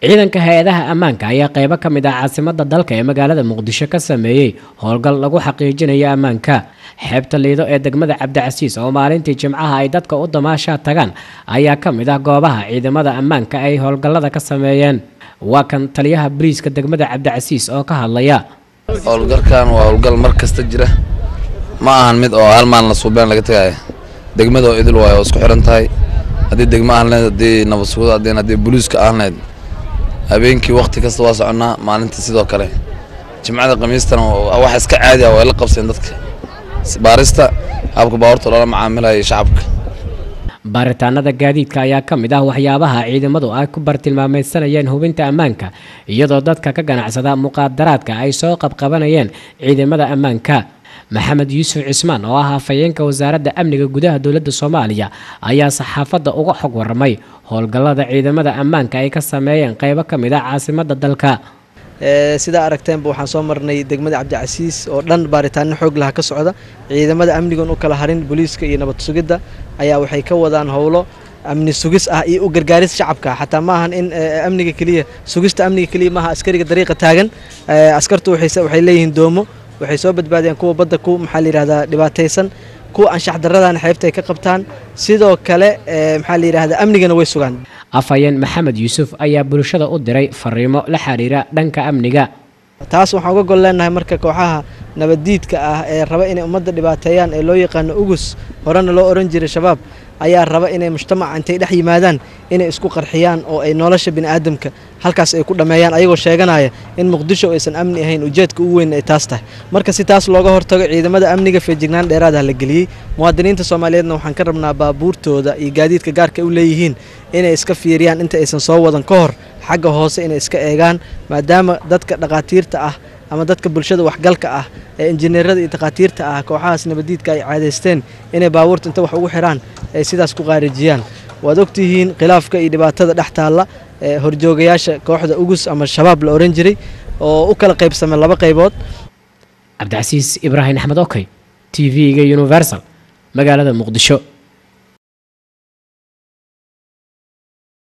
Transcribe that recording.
ciidanka hay-adaha ammaanka ayaa qeybo ka mid ah caasimada dalka ee magaalada muqdisho ka sameeyey howlgal lagu xaqiijinayo ammaanka xeebta liido ee degmada cabdicasiis oo maalintii jimcaha ay dadka u damaashaa tagaan ayaa ka mid ah goobaha ciidamada ammaanka ay howlgallada ka sameeyeen waa kan taliyaha bariiska degmada cabdicasiis oo ka hadlaya howlgalkan waa howlgal mar kasta jira ma ahan mid oo hal maalin la suubeen laga tagaaya degmada oo idil waayo oo isku xiran tahay haddii degmo ahleed haddii nabad sugud haddii haddii booliiska ahleed habeenkii wakti kasta waa soconnaa maalinta sidoo kale jimcada khamiistana wax iska caadi ah way la qabseen dadka baarista habka baabuurta loola macaamilaya shacabka baaritaanada gaadiidka ayaa ka mid ah waxyaabaha ciidamadu ay ku bartilmaameysanayeen hubinta ammaanka iyadoo dadka ka ganacsada muqaadaraadka ay soo qabqabanayeen ciidamada ammaanka maxamed yuusuf cismaan oo ah afhayeenka wasaaradda amniga gudaha dowladda soomaaliya ayaa saxaafadda uga xog waramay howlgallada ciidamada ammaanka ay ka sameeyeen qeybo ka mid ah caasimada dalka sidaa aragteenba waxaan soo marnay degmada cabdicasiis oo dhan baaritaano xoog laha ka socda ciidamada amnigan u kala harin booliiska iyo nabad sugidda ayaa waxay ka wadaan howlo amni sugis ah iyo u gargaaris shacabka xataa ma ahan in amniga keliya sugista amniga keliya maaha askariga dariiqa taagan askartu waxay leeyihiin doomo waxay soo badbaadeen kuwa badda ku maxaa la yidhahdaa dhibaataysan kuwa anshax darradana xeebta ay ka qabtaan sidoo kale maxaa la yidhahdaa amnigana way sugaan afhayeen maxamed yuusuf ayaa bulshada u diray fariimo la xiriira dhanka amniga taas waxaan uga gol leenahay marka kooxaha nabaddiidka ah ee raba inay ummadda dhibaateeyaan ee loo yaqaano ugus horena loo ohan jiray shabaab ayaa raba inay mujtamaca intay dhex yimaadaan inay isku qarxiyaan oo ay nolosha bini'aadamka halkaas ay ku dhammeeyaan ayagoo sheeganaya in muqdisho aysan amni ahayn ujeedka ugu weyn ay taas tahay marka si taas looga hortago ciidamada amniga feejignaan dheeraada la geliyey muwaadiniinta soomaaliyeedna waxaan ka rabnaa baabuurtooda iyo gaadiidka gaarka u leeyihiin inay iska fiiriyaan inta aysan soo wadan ka hor xagga hoose inay iska eegaan maadaama dadka dhakhaatiirta ah ama dadka bulshada waxgalka ah ee injineerada iyo takhaatiirta ah kooxahaas nabaddiidka ay caadaysteen inay baabuurta inta wax ugu xidhaan ay sidaas ku qaarijiyaan waad ogtihiin khilaafka iyo dhibaatada dhex taalla ee horjoogayaasha kooxda ugus ama shabaab la ohan jiray oo u kala qaybsamay laba qaybood cabdicasiis ibraahim axmed okey t v-ga universal magaalada muqdisho